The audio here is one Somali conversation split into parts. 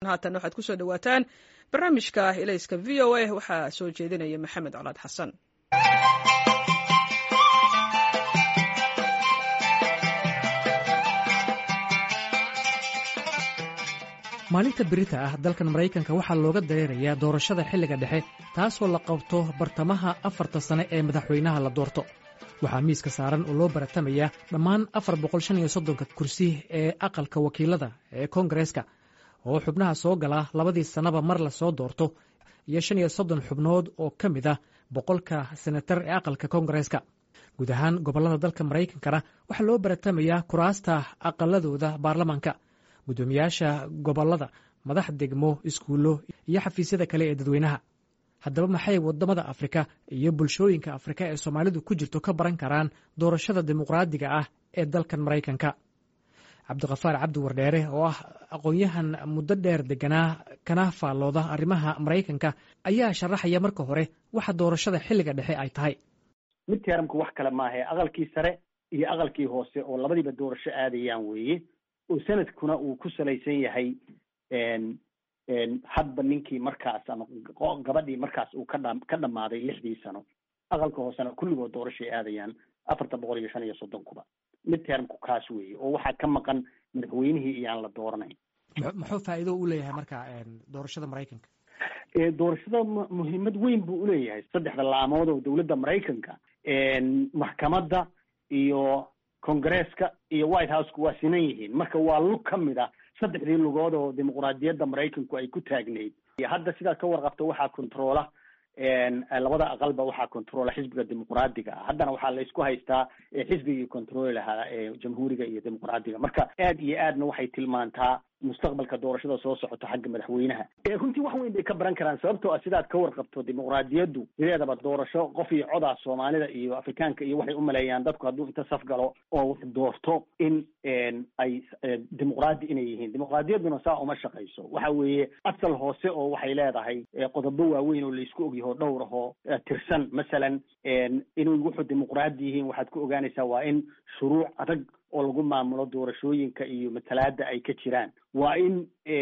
haatan waxaad kusoo dhawaataan barnaamijka ilayska v o a waxaa soo jeedinaya maxamed colaad xasan maalinta berita ah dalkan maraykanka waxaa looga dareerayaa doorashada xilliga dhexe taasoo la qabto bartamaha afarta sane ee madaxweynaha la doorto waxaa miiska saaran oo loo baratamayaa dhammaan afar boqol shan iyo soddonka kursi ee aqalka wakiilada ee koongareeska oo xubnaha soo gala labadii sannaba mar la soo doorto iyo shan iyo soddon xubnood oo ka mid ah boqolka senatar ee aqalka koongareeska guud ahaan gobollada dalka maraykankana waxaa loo baratamayaa kuraasta aqaladooda baarlamaanka guddoomiyaasha gobollada madax degmo iskuullo iyo xafiisyada kale ee dadweynaha haddaba maxay waddamada afrika iyo bulshooyinka afrika ee soomaalidu ku jirto ka baran karaan doorashada dimuqraadiga ah ee dalkan maraykanka cabdikafaar cabdi wardheere oo ah aqoon-yahan muddo dheer deganaa kana faallooda arrimaha maraykanka ayaa sharaxaya marka hore waxa doorashada xilliga dhexe ay tahay mid teramku wax kale maahae aqalkii sare iyo aqalkii hoose oo labadiiba doorasho aadayaan weeye oo sanadkuna uu ku salaysan yahay hadba ninkii markaas ama gabadhii markaas uu ka dha ka dhammaaday lixdii sano aqalka hoosena kulligood doorashay aadayaan afarta boqol iyo shan iyo soddonkuba mid termku kaas weeye oo waxaa ka maqan madaxweynihii iyaan la dooranayn muxuu faa'iido u leeyahay marka doorashada maraykanka doorashada muhiimad weyn buu uleeyahay saddexda laamood oo dowladda maraykanka maxkamadda iyo congresska iyo white houseka waa sinan yihiin marka waa lug ka mid ah saddexdii lugood oo dimuqraadiyadda maraykanku ay ku taagnayd hadda sidaad ka warqabto waxaa controla labada aqalba waxaa controla xisbiga dimuqraadiga ah haddana waxaa la isku haystaa xisbigii controli lahaa jamhuuriga iyo dimuqraadiga marka aad iyo aadna waxay tilmaantaa mustaqbalka doorashada soo socota xagga madaxweynaha runtii wax weyn bay ka baran karaan sababtoo ah sidaad ka warqabto dimuqraadiyaddu sideedaba doorasho qof iyo codaa soomaalida iyo afrikaanka iyo waxay umaleeyaan dadku hadduu inta saf galo oo wax doorto in ay dimuqraadi inay yihiin dimuqraadiyadduna saa uma shaqayso waxa weeye asal hoose oo waxay leedahay qodobo waaweyn oo laisku ogyaho dhowr ahoo tirsan masalan inay wuxuu dimuqraadi yihiin waxaad ku ogaanaysaa waa in shuruuc adag oo lagu maamulo doorashooyinka iyo matalaada ay ka jiraan waa in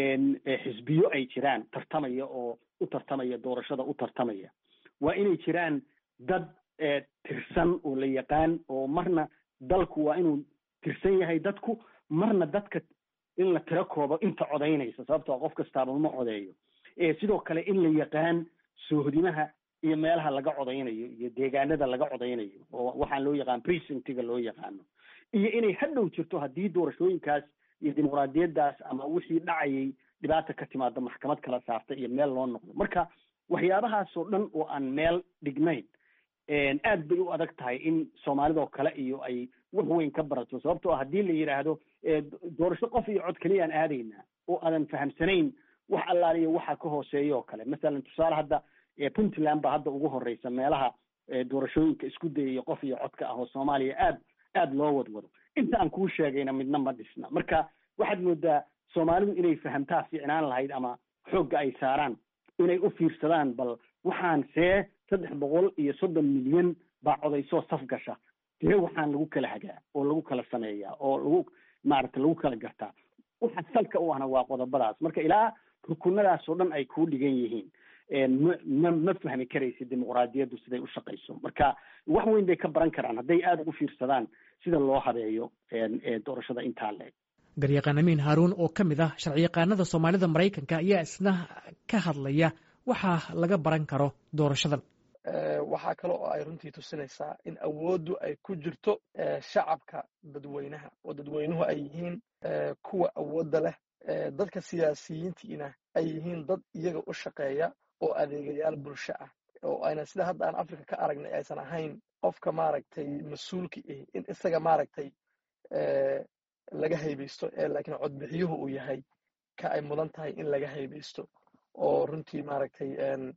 xisbiyo ay jiraan tartamaya oo u tartamaya doorashada u tartamaya waa inay jiraan dad tirsan oo la yaqaan oo marna dalku waa inuu tirsan yahay dadku marna dadka in la tiro koobo inta codaynaysa sababtoo qof kastaaba ma codeeyo sidoo kale in la yaqaan soohodimaha iyo meelaha laga codaynayo iyo deegaanada laga codaynayo oo waxaan loo yaqaan precinctiga loo yaqaano iyo inay hadhow jirto haddii doorashooyinkaas iyo dimuqraadiyaddaas ama wixii dhacayay dhibaata ka timaado maxkamad kala saarta iyo meel loo noqdo marka waxyaabahaasoo dhan oo aan meel dhignayn aad bay u adag tahay in soomaalidoo kale iyo ay wax weyn ka barato sababtoo ah haddii la yidhaahdo doorasho qof iyo cod keliyaan aadaynaa oo aadan fahamsanayn wax allaaliyo waxa ka hooseeya oo kale masalan tusaale hadda puntland baa hadda ugu horeysa meelaha doorashooyinka isku dayaya qof iyo codka ah oo soomaaliya aad aad loo wadwado inta aan kuu sheegayna midna ma dhisna marka waxaad moodaa soomaalidu inay fahamtaa fiicnaan lahayd ama xoogga ay saaraan inay u fiirsadaan bal waxaan see saddex boqol iyo soddon milyan baa codaysoo saf gasha dee waxaan lagu kala hagaa oo lagu kala sameeyaa oo lagu maaragta lagu kala gartaa waxa salka u ahna waa qodobadaas marka ilaa rukunadaas oo dhan ay kuu dhigan yihiin ma ma fahmi karaysa dimuqraadiyaddu siday u shaqayso marka wax weyn bay ka baran karaan hadday aada ugu fiirsadaan sida loo habeeyo doorashada intaa leeg garyaqaan amiin haaruun oo ka mid ah sharciyaqaanada soomaalida maraykanka ayaa isna ka hadlaya waxaa laga baran karo doorashadan waxaa kale oo ay runtii tusinaysaa in awooddu ay ku jirto shacabka dadweynaha oo dadweynuhu ay yihiin kuwa awoodda leh dadka siyaasiyiintiina ay yihiin dad iyaga u shaqeeya oo adeegayaal bulsho ah oo ayna sida hadda aan africa ka aragnay aysan ahayn qofka maaragtay mas-uulka ihi in isaga maaragtay laga haybaysto ee laakiin codbixiyuhu uu yahay ka ay mudan tahay in laga haybaysto oo runtii maaragtay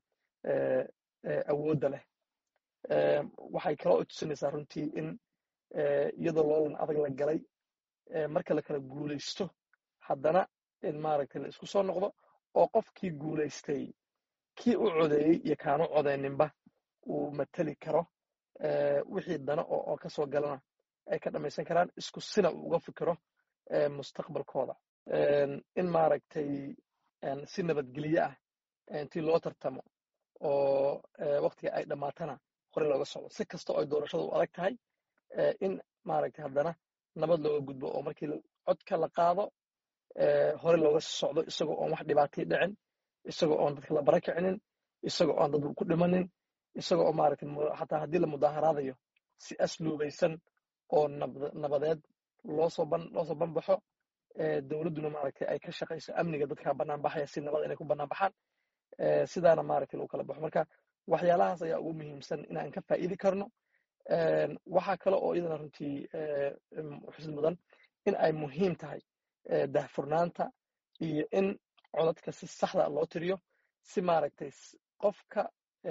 awoodda leh waxay kaloo tusinaysaa runtii in iyadoo loolan adag la galay marka la kala guulaysto haddana in maaragtay la isku soo noqdo oo qofkii guulaystay kii u codeeyey iyo kaanu codeyninba uu mateli karo wixii dana oo ka soo galana ay ka dhamaysan karaan isku sina uu uga fikiro mustaqbalkooda in maaragtay si nabadgelye ah intii loo tartamo oo waktiga ay dhammaatana hore looga socdo si kasta oo ay doorashada u adag tahay in maaragtay haddana nabad looga gudbo oo markii codka la qaado hore looga socdo isagoo oon wax dhibaatay dhicin isagoo oon dadka la bara kicinin isagoo oon dad ku dhimanin isagoo oo maaragtay xataa haddii la mudaaharaadayo si asluubaysan oo nabadeed loosoo ban loosoo banbaxo dowladduna maaragtay ay ka shaqayso amniga dadka bannaan baxaya si nabada inay ku bannaan baxaan sidaana maaragtay lagu kala baxo marka waxyaalahaas ayaa ugu muhiimsan inaan ka faa'iidi karno waxaa kale oo iyadana runtii xusid mudan in ay muhiim tahay dahfurnaanta iyo in codadka si saxda loo tiriyo si maaragtay qofka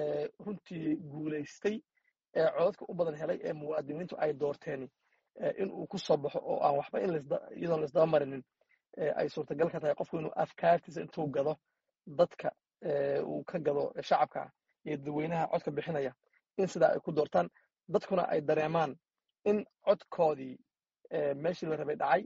runtii guulaystay ee codadka u badan helay ee muwaadiniintu ay doorteeni in uu ku soo baxo oo aan waxba iyadoon laisdaba marinin ay suurtagal ka tahay qofku inuu afkaartiisa intuu gado dadka uu ka gado shacabka iyo dadweynaha codka bixinaya in sidaa ay ku doortaan dadkuna ay dareemaan in codkoodii meeshii la rabay dhacay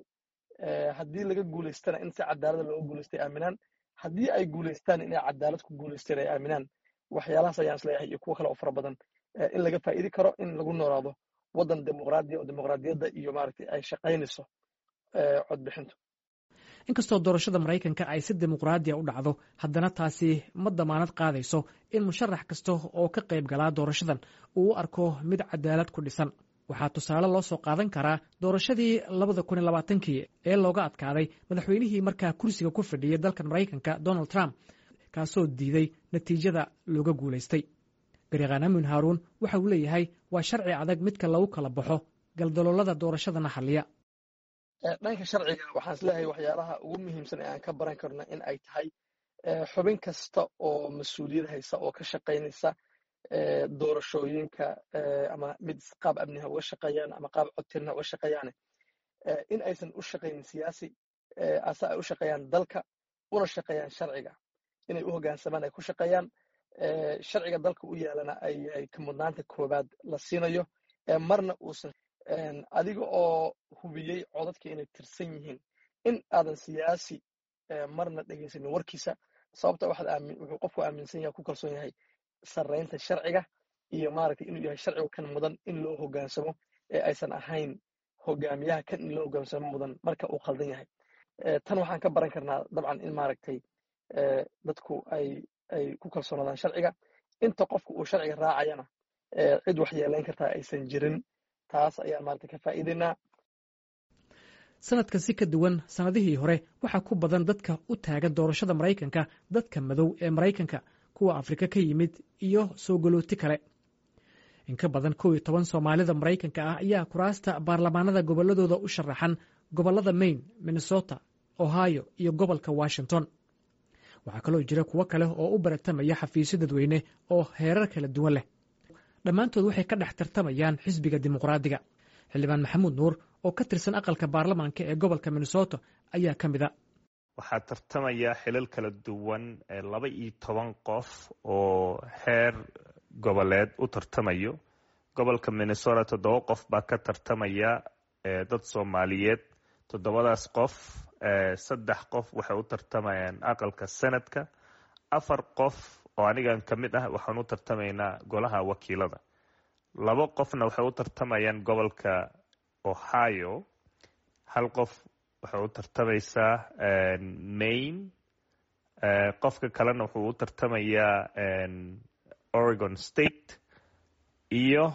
haddii laga guulaystana in si cadaalada looga guulaystay aaminaan haddii ay guulaystaan inay cadaalad ku guulaysteen ay aaminaan waxyaalahaas ayaan isleeyahay iyo kuwo kale oo fara badan in laga faa'iidi karo in lagu noolaado waddan dimuqraadiya oo dimuqraadiyadda iyo maaragtay ay shaqaynayso codbixintu inkastoo doorashada maraykanka ay si dimuqraadiya u dhacdo haddana taasi ma damaanad qaadayso in musharax kasta oo ka qayb galaa doorashadan uu u arko mid cadaalad ku dhisan waxaa tusaale loo soo qaadan karaa doorashadii labada kun iyo labaatankii ee looga adkaaday madaxweynihii markaa kursiga ku fadhiyay dalkan maraykanka donald trump kaasoo diiday natiijada looga guulaystay garyaqaan amin haaruun waxa uu leeyahay waa sharci adag midka lagu kala baxo galdaloolada doorashadana xalliya dhanka sharciga waxaan isleeyahay waxyaalaha ugu muhiimsan ee aan ka baran karno in ay tahay xubin kasta oo mas-uuliyad haysa oo ka shaqaynaysa doorashooyinka ama mid qaab amniha uga shaqeeyaan ama qaab codtirna uga shaqeeyaane in aysan u shaqaynin siyaasi ase ay u shaqeeyaan dalka una shaqeeyaan sharciga inay u hoggaansamaan ay ku shaqeeyaan sharciga dalka u yaalana ay ka mudnaanta koowaad la siinayo marna uusan adiga oo hubiyey codadka inay tirsan yihiin in aadan siyaasi marna dhegaysanin warkiisa sababta wuxuu qofku aaminsan yahay ku kalsoon yahay sarraynta sharciga iyo maaragtay inuu yahay sharcigu kan mudan in loo hoggaansamo ee aysan ahayn hogaamiyaha kan in loo hoggaansamo mudan marka uu khaldan yahay tan waxaan ka baran karnaa dabcan in maaragtay dadku ay ay ku kalsoonaadaan sharciga inta qofku uu sharciga raacayana cid wax yeelayn kartaa aysan jirin taas ayaan maaragtay ka faa'iidaynaa sanadkan si ka duwan sannadihii hore waxaa ku badan dadka u taagan doorashada maraykanka dadka madow ee maraykanka kuwa afrika ka yimid iyo soo galooti kale in ka badan kow iyo toban soomaalida maraykanka ah ayaa kuraasta baarlamaanada gobolladooda u sharaxan gobollada maine minnesota ohio iyo gobolka washington waxaa kaloo jira kuwo kale oo u baratamaya xafiisyo dadweyne oo heerar kala duwan leh dhammaantood waxay ka dhex tartamayaan xisbiga dimuqraadiga xildhibaan maxamuud nuur oo ka tirsan aqalka baarlamaanka ee gobolka minnesota ayaa ka mid a waxaa tartamaya xilal kala duwan laba iyo toban qof oo heer goboleed u tartamayo gobolka minnesota toddoba qof baa ka tartamaya dad soomaaliyeed toddobadaas qof saddex qof waxay u tartamayaan aqalka senadka afar qof oo anigan ka mid ah waxaan u tartamaynaa golaha wakiilada labo qofna waxay u tartamayaan gobolka ohio hal qof waxay u tartamaysaa maine qofka kalena wuxuu u tartamayaa oregon state iyo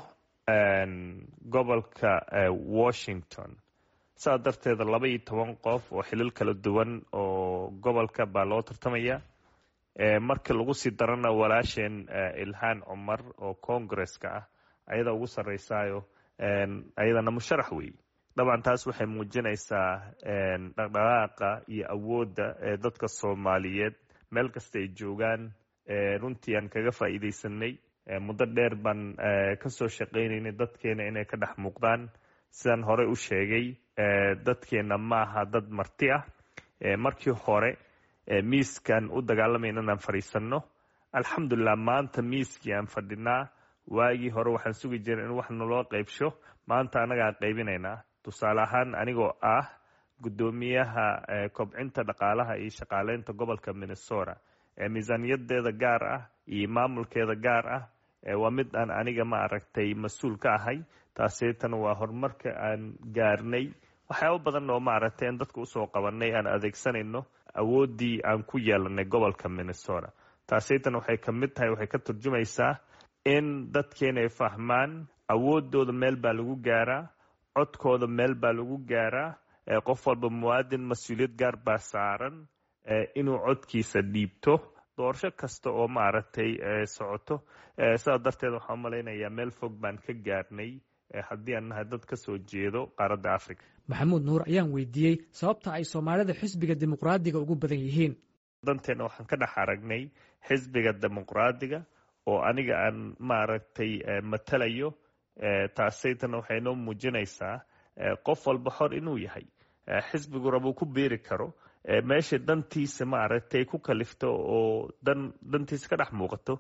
gobolka washington saa darteeda laba iyo toban qof oo xilal kala duwan oo gobolka baa loo tartamaya markii lagu sii darana walaasheen ilhaan cumar oo congaresska ah ayada ugu sarreysaayo ayadana musharax wey dabcan taas waxay muujinaysaa dhaqdhaqaaqa iyo awoodda ee dadka soomaaliyeed meel kasta ay joogaan runtii aan kaga faa'iidaysanay muddo dheer baan kasoo shaqaynaynay dadkeena inay ka dhex muuqdaan sidaan horey u sheegay dadkeena ma aha dad marti ah markii hore miiskan u dagaalamayna inaan fadhiisanno alxamdulilah maanta miiskii aan fadhinaa waagii hore waxaan sugi jiray in wax naloo qaybsho maanta annagaa qaybinaynaa tusaale ahaan anigoo ah guddoomiyaha kobcinta dhaqaalaha iyo shaqaaleynta gobolka minnesota miisaaniyadeeda gaar ah iyo maamulkeeda gaar ah waa mid aan aniga ma aragtay mas-uul ka ahay taaseetana waa horumarka aan gaarnay waxyaaba badan oo maaragtay aan dadka usoo qabanay aan adeegsanayno awooddii aan ku yeelanay gobolka minnesota taaseetana waxay ka mid tahay waxay ka turjumaysaa in dadkeena ay fahmaan awoodooda meel baa lagu gaaraa codkooda meel baa lagu gaaraa qof walba muwaadin mas-uuliyad gaar baa saaran inuu codkiisa dhiibto doorasho kasta oo maaragtay socoto sidaa darteed waxaan umalaynayaa meel fog baan ka gaarnay haddii aan nahay dad ka soo jeedo qaaradda africa maxamuud nuur ayaan weydiiyey sababta ay soomaalida xisbiga dimuqraadiga ugu badan yihiin danteena waxaan ka dhex aragnay xisbiga dimuqraadiga oo aniga aan maaragtay matalayo taasaytana waxay noo muujinaysaa qof walba xor inuu yahay xisbigu rabuu ku biiri karo meesha dantiisa maaragtay ku kalifto oo dan dantiisa ka dhex muuqato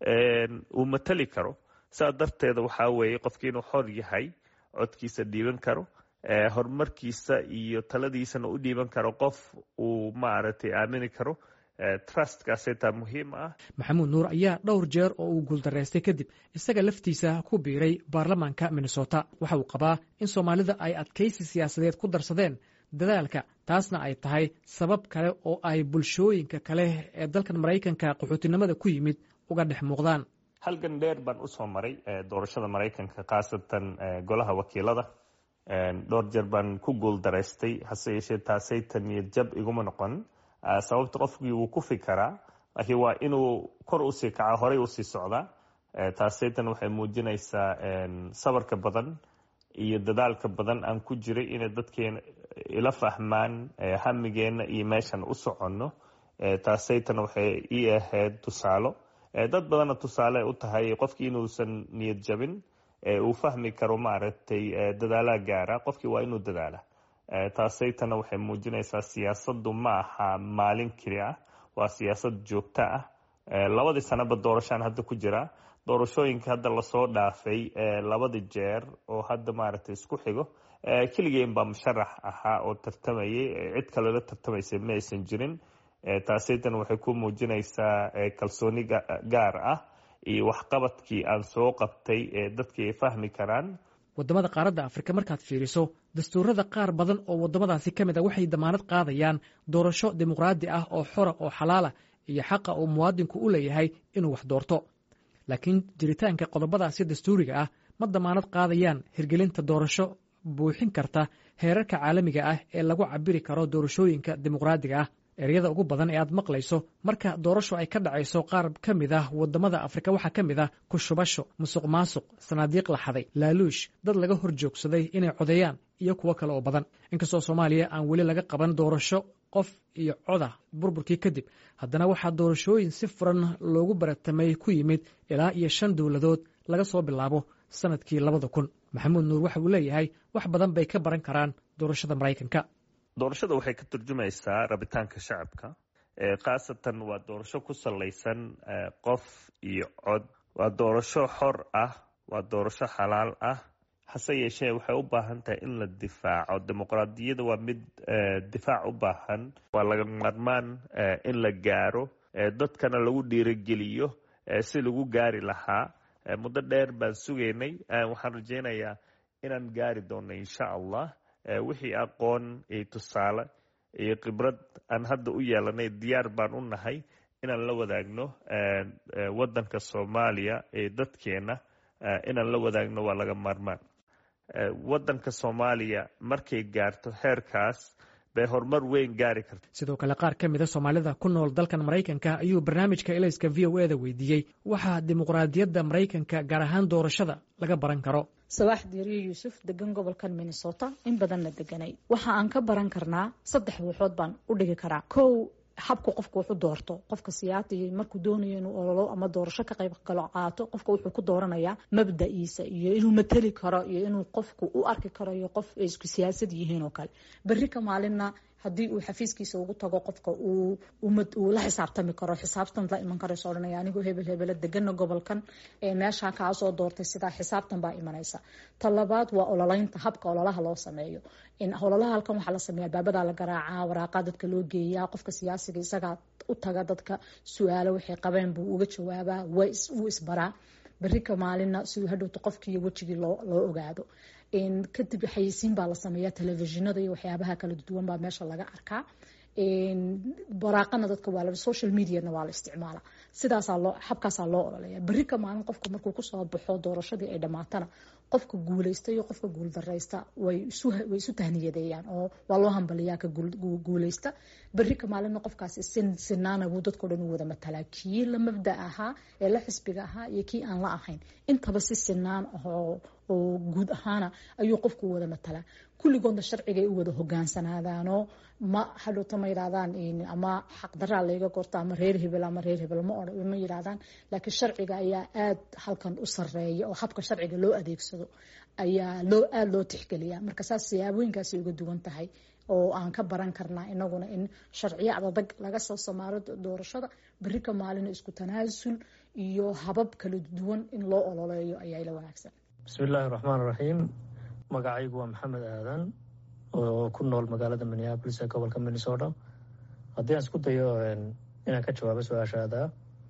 uu matali karo saa darteeda waxaa weeye qofkii inuu xor yahay codkiisa dhiiban karo horumarkiisa iyo taladiisana u dhiiban karo qof uu maaragtay aamini karo trustkaaseetaa muhiim ah maxamuud nuur ayaa dhowr jeer oo uu guuldaraystay kadib isaga laftiisa ku biiray baarlamaanka minnesota waxa uu qabaa in soomaalida ay adkaysi siyaasadeed ku darsadeen dadaalka taasna ay tahay sabab kale oo ay bulshooyinka kale ee dalkan maraykanka qaxootinimada ku yimid uga dhex muuqdaan halgan dheer baan usoo maray doorashada maraykanka khaasatan golaha wakiilada dhowr jeer baan ku guuldaraystay hase yeeshee taasaytan iyo jab iguma noqon sababta qofkii wuu ku fikaraa laakiin waa inuu kor usii kaca horey usii socdaa taasaytan waxay muujinaysaa sabarka badan iyo dadaalka badan aan ku jiray inay dadkeena ila fahmaan hamigeena iyo meeshan u soconno taasaytan waxay ii ahayd tusaalo dad badanna tusaale u tahay qofkii inuusan niyad jabin uu fahmi karo maaragtay dadaalaha gaara qofkii waa inuu dadaala taasaytana waxay muujinaysaa siyaasaddu ma aha maalin keli ah waa siyaasad joogto ah labadii sanaba doorashaan hadda ku jira doorashooyinka hadda lasoo dhaafay labada jeer oo hadda maaragtay isku xigo keligeen baa musharax ahaa oo tartamayay cid kaloola tartamaysay ma aysan jirin taasaytan waxay ku muujinaysaa kalsooni gaar ah iyo waxqabadkii aan soo qabtay ee dadkii ay fahmi karaan waddamada qaaradda afrika markaad fiiriso dastuurada qaar badan oo waddamadaasi ka mid a waxay damaanad qaadayaan doorasho dimuqraadi ah oo xora oo xalaala iyo xaqa uu muwaadinku u leeyahay inuu wax doorto laakiin jiritaanka qodobadaasi dastuuriga ah ma damaanad qaadayaan hirgelinta doorasho buuxin karta heerarka caalamiga ah ee lagu cabiri karo doorashooyinka dimuqraadiga ah eryada ugu badan ee aad maqlayso marka doorasho ay ka dhacayso qaar ka mid ah waddamada afrika waxaa ka mid ah kushubasho musuq maasuq sanaadiiq la xaday laaluush dad laga hor joogsaday inay codeeyaan iyo kuwo kale oo badan inkastoo soomaaliya aan weli laga qaban doorasho qof iyo coda burburkii kadib haddana waxaa doorashooyin si furan loogu baratamay ku yimid ilaa iyo shan dowladood laga soo bilaabo sanadkii labada kun maxamuud nuur waxa uu leeyahay wax badan bay ka baran karaan doorashada maraykanka doorashada waxay ka turjumaysaa rabitaanka shacabka khaasatan waa doorasho ku salaysan qof iyo cod waa doorasho xor ah waa doorasho xalaal ah hase yeeshee waxay u baahan tahay in la difaaco dimuqraadiyadda waa mid difaac u baahan waa laga maarmaan in la gaaro dadkana lagu dhiirogeliyo si lagu gaari lahaa muddo dheer baan sugaynay waxaan rajaynayaa inaan gaari doonno insha allah wixii aqoon iyo tusaale iyo khibrad aan hadda u yeelanay diyaar baan u nahay inaan la wadaagno waddanka soomaaliya ee dadkeena inaan la wadaagno waa laga maarmaan waddanka soomaaliya markay gaarto heerkaas bay horumar weyn gaari karta sidoo kale qaar ka mid a soomaalida ku nool dalkan maraykanka ayuu barnaamijka elayska v o eda weydiiyey waxaa dimuqraadiyadda maraykanka gaar ahaan doorashada laga baran karo sabaax diiriyo yuusuf degan gobolkan minnesota in badanna deganay waxa aan ka baran karnaa saddex wuxood baan u dhigi karaa kow habku qofka wuxu doorto qofka siyaatiga markuu doonayo inuu ololo ama doorasho ka qayb galo qaato qofka wuxuu ku dooranayaa mabda'iisa iyo inuu mateli karo iyo inuu qofku u arki karo iyo qof ay isku siyaasad yihiin oo kale berri ka maalinna haddii uu xafiiskiisa ugu tago qofka uu la xisaabtami karo xisaabtan la iman karayso odhanaya anigu hebel hebela degana gobolkan meeshaa kaa soo doortay sidaa xisaabtan baa imanaysa ta labaad waa ololeynta habka ololaha loo sameeyo ololaha halkan waxaa la sameeya baabadaa la garaacaa waraaqa dadka loo geeyaa qofka siyaasiga isagaa u taga dadka su-aalo waxay qabeen buu uga jawaabaa wuu isbaraa berika maalina siduu hadhowta qofkiiyo wejigii loo ogaado kadib xayeysiin baa la sameeya telefishinada iyo waxyaabaha kala duwan baa meesha laga arkaa baraaqana dadka waa social mediana waa la isticmaala sidaasaa loo habkaasaa loo ololeya berika maalin qofka markuu kusoo baxo doorashadii ay dhamaatana qofka guuleysta iyo qofka guuldareysta way isu tahniyadeeyaan oo waa loo hambaliyaa ka guuleysta berika maalinna qofkaasi sinaana buu dadkao dhan u wada matalaa kii la mabda ahaa ee la xisbiga ahaa iyo kii aan la ahayn intaba si sinaan ahoo oo guud ahaana ayuu qofku u wada matalaa kulligoodna sharcigay u wada hogaansanaadaanoo ma hadhowta ma yidhahdaan ama xaqdaraa layga gorto ama reer hebel ama reer hebel ma yidhahdaan laakiin sharciga ayaa aad halkan u sareeya oo habka sharciga loo adeegsado ayaa loo aada loo tixgeliya marka saas siyaabooyinkaasay uga duwan tahay oo aan ka baran karnaa inaguna in sharciyo adadag laga soo samaaro doorashada berika maalina isku tanaasul iyo habab kala duwan in loo ololeeyo ayaa ila wanaagsan bismillaahi raxmaan raxiim magacaygu waa maxamed aadan oo ku nool magaalada minneabolis ee gobolka minnesota haddii aan isku dayo inaan ka jawaabo su-aashaada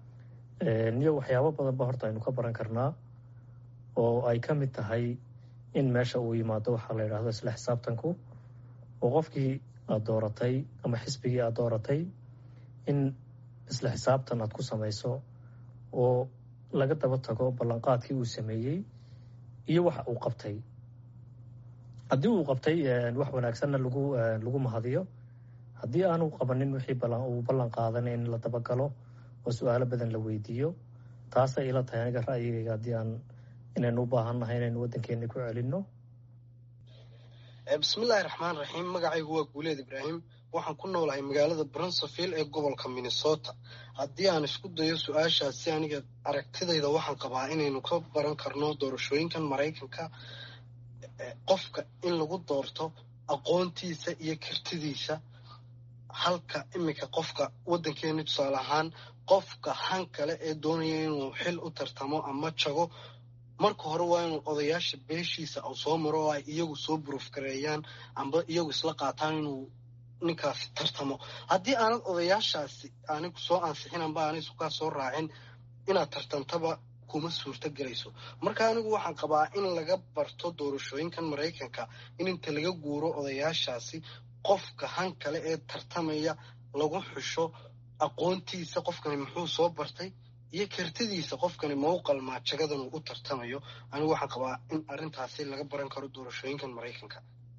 iyo waxyaabo badanba horta aynu ka baran karnaa oo ay ka mid tahay in meesha uu yimaado waxaa la yidhaahdo isla xisaabtanku oo qofkii aada dooratay ama xisbigii aada dooratay in isla xisaabtan aad ku samayso oo laga daba tago ballanqaadkii uu sameeyey iyo waxa uu qabtay haddii uu qabtay wax wanaagsanna lagu lagu mahadiyo haddii aanu qabanin wixii uu ballan qaadanay in la dabagalo oo su-aalo badan la weydiiyo taasay ila tahay aniga ra'yigayga haddii aan inaynu u baahannahay inaynu waddankeena ku celinno bismillaahi raxmaan raxiim magacaygu waa guuleed ibraahim waxaan ku noolahay magaalada brunseville ee gobolka minnesota haddii aan isku dayo su-aashaasi aniga aragtidayda waxaan qabaa inaynu ka baran karno doorashooyinkan maraykanka qofka in lagu doorto aqoontiisa iyo kartidiisa halka iminka qofka waddankeena tusaale ahaan qofka han kale ee doonaya inuu xil u tartamo ama jago marka hore waa inuu odayaasha beeshiisa uu soo maro oo ay iyagu soo buruufgareeyaan amba iyagu isla qaataan inuu ninkaasi tartamo haddii aanad odayaashaasi anigu soo ansixin amba aanay sukaa soo raacin inaad tartantaba kuma suurto gelayso marka anigu waxaan qabaa in laga barto doorashooyinkan maraykanka in inta laga guuro odayaashaasi qofka han kale ee tartamaya lagu xusho aqoontiisa qofkani muxuu soo bartay iyo kartidiisa qofkani mawqalmaa jagadan uu u tartamayo anigu waxaan qabaa in arrintaasi laga baran karo doorashooyinkan maraykanka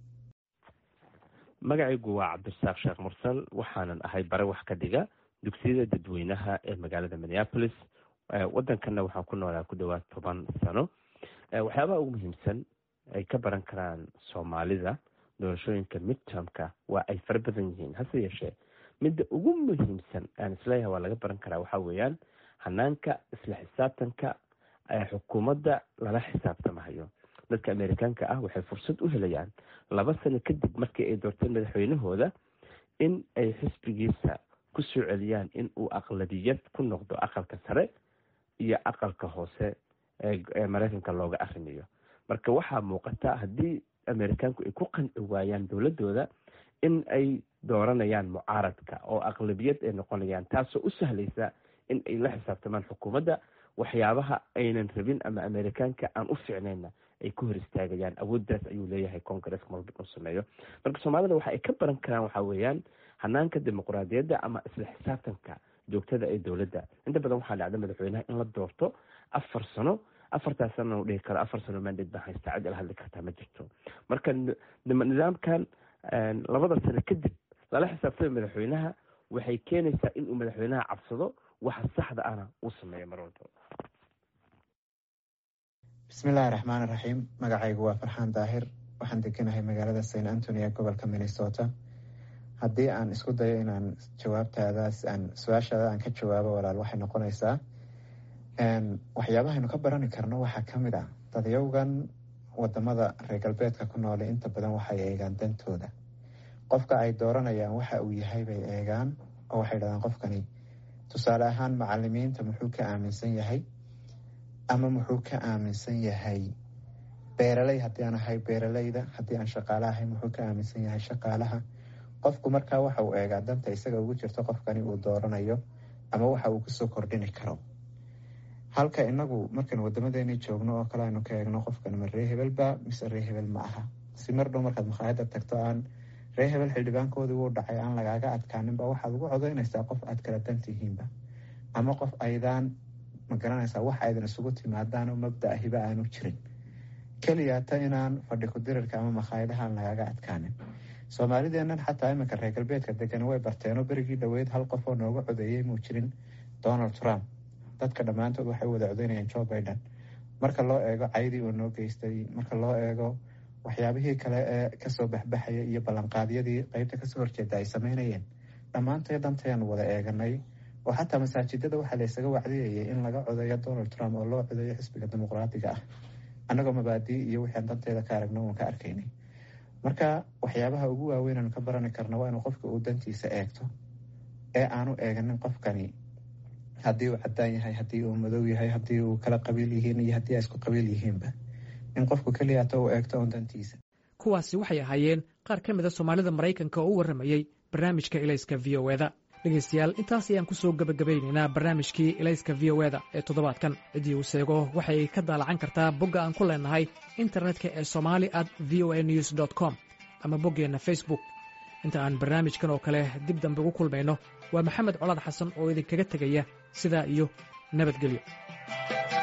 magacaygu waa cabdirasaaq sheekh mursal waxaanan ahay bare wax ka dhiga dugsiyada dadweynaha ee magaalada minneapolis waddankanna waxaan ku noolaa ku dhowaad toban sano waxyaabaha ugu muhiimsan ay ka baran karaan soomaalida doorashooyinka midtermka waa ay fara badan yihiin hase yeeshee midda ugu muhiimsan aan isleeyahay waa laga baran karaa waxaa weeyaan hanaanka isla xisaabtanka xukuumadda lala xisaabtamahayo dadka amerikaanka ah waxay fursad u helayaan laba sano kadib markii ay doorteen madaxweynahooda in ay xisbigiisa ku soo celiyaan in uu aqladiyad ku noqdo aqalka sare iyo aqalka hoose ee maraykanka looga arrimayo marka waxaa muuqata haddii amerikaanku ay ku qanci waayaan dowladooda in ay dooranayaan mucaaradka oo aqlabiyad ay noqonayaan taasoo u sahlaysa in ay la xisaabtamaan xukuumadda waxyaabaha aynan rabin ama amerikaanka aan u ficnayna ay ku hor istaagayaan awooddaas ayuu leeyahay congaresska marba uu sameeyo marka soomaalida waxa ay ka baran karaan waxaa weeyaan hanaanka dimuqraadiyadda ama isla xisaabtanka joogtada ee dowladda inta badan waxaa dhacda madaxweynaha in la doorto afar sano afartaas sanana u dhihi karo afar sano mandate baan haystaa cid ila hadli kartaa ma jirto marka nidaamkan labada sano kadib lala xisaabtama madaxweynaha waxay keenaysaa inuu madaxweynaha cabsado waxa saxda ana uu sameeyo mar walba bismillaahi raxmaan raxiim magacaygu waa farxaan daahir waxaan deganahay magaalada st antony ee gobolka minnesota haddii aan isku dayo inaan jawaabtaadaas aan su-aashaada aan ka jawaabo walaal waxay noqonaysaa waxyaabahaynu ka barani karno waxaa ka mid ah dadyowgan wadamada reer galbeedka ku noole inta badan waxay eegaan dantooda qofka ay dooranayaan waxa uu yahay bay eegaan oo waxay dhahdaan qofkani tusaale ahaan macalimiinta muxuu ka aaminsan yahay ama muxuu ka aaminsan yahay beeraley haddii aan ahay beeraleyda haddii aan shaqaale ahay muxuu ka aaminsan yahay shaqaalaha qofku markaa waxa uu eegaa danta isaga ugu jirto qofkani uu dooranayo ama waxa uu kusoo kordhini karo halka inagu markaan wadamadeeni joogno oo kale aynu ka eegno qofkan ma ree hebelba mise ree hebel ma aha si mar dhow markaad makhaayada tagto aan ree hebel xildhibaankoodii wuu dhacay aan lagaaga adkaaninba waxaad ugu codaynaysaa qof aad kala dantihiinba ama qof aydaan magaranaysaa wax aydan isugu timaadaan oo mabda ahiba aanu jirin keliyaata inaan fadhi kudirirka ama makhaayadahaan lagaaga adkaanin soomaalideennan xataa iminka reer galbeedka degan way barteenoo berigii dhoweyd hal qof oo nooga codeeyey muu jirin donald trump dadka dhammaantood waxay u wada codeynayaan joe biden marka loo eego caydii uu noo geystay marka loo eego waxyaabihii kale ee kasoo baxbaxaya iyo ballanqaadyadii qeybta kasoo horjeeda ay sameynayeen dhammaantay dantayaanu wada eeganay oo xataa masaajidada waxaa laysaga wacdiyayay in laga codeeyo donald trump oo loo codeeyo xisbiga dimuqraadiga ah annagoo mabaadii iyo wixii aan danteeda ka aragno uun ka arkaynay marka waxyaabaha ugu waaweyn aanu ka barani karna waa inuu qofka uu dantiisa eegto ee aanu eeganin qofkani haddii uu cadaan yahay haddii uu madow yahay haddii uu kala qabiil yihiin iyo haddii ay isku qabiil yihiinba in qofku keliyaata uu eegto uun dantiisa kuwaasi waxay ahaayeen qaar ka mida soomaalida maraykanka oo u warramayey barnaamijka ilayska v o eda dhegaystayaal intaas ayaan ku soo gebagabaynaynaa barnaamijkii ilayska v o eda ee toddobaadkan ciddii uu seego waxay ka daalacan kartaa bogga aan ku leenahay internetka ee somali at v o a news dt com ama boggeenna facebook inta aan barnaamijkan oo kale dib dambe ugu kulmayno waa maxamed colaad xasan oo idinkaga tegaya sidaa iyo nabadgelyo